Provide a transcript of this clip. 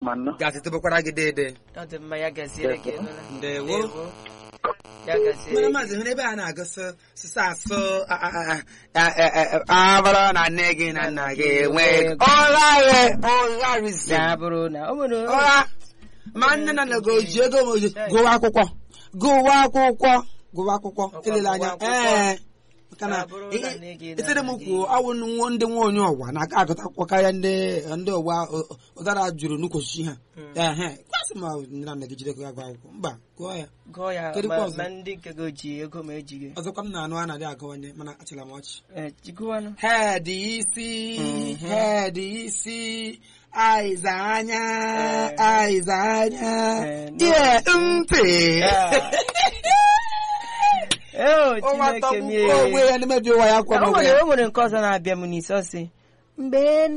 ma nnọọ gasị tụbakwara gị dede ọ dị mma ya gaziere gị nụla. ndewo Ndewo. ya gaziere mere gị. maazị hụrụ ebe a na-agụsị sịsa asụ a- a- a- a- a- a- a bụrụ na nne gị na nna gị enwe ụra ghe ụra rizi ya bụrụ na o nwere ụra ma nne na nna gị oji ego ma oji gụwa akwụkwọ gụwa akwụkwọ gụwa akwụkwọ Ọkwa elele anya gụwa akwụkwọ. ee maka na Ya bụrụ na nne gị na etere m nna gị- kwuo ọwụ nwa- ndị nwa onye ọwa na-aka agụta akwụkwọ karịa ndị ndị ọwa ọ- ụdara juru nnukwu osisi ha ehe kwasị ma nne na nna gị jide gị agụ akwụkwọ mba gụọ ya gụọ ya Kedu ma kwa ọzọ? ma ndị nke gị oji ego ma ejighị ọzọkwa m na-anụ a na-adị agụwanye mana achịla m ọchị Eh, jigụwanụ head isi Mhm. head isi eyes anya Eh. eyes anya Eh, no. ear ntị Eo, ụwa Chineke tọgbukwa mie. onwe ya n'emebi ụwa ya kwa o n'onwe nwere ya o nwere nke ọzọ na-abịa m n'isi ọ sị mgbe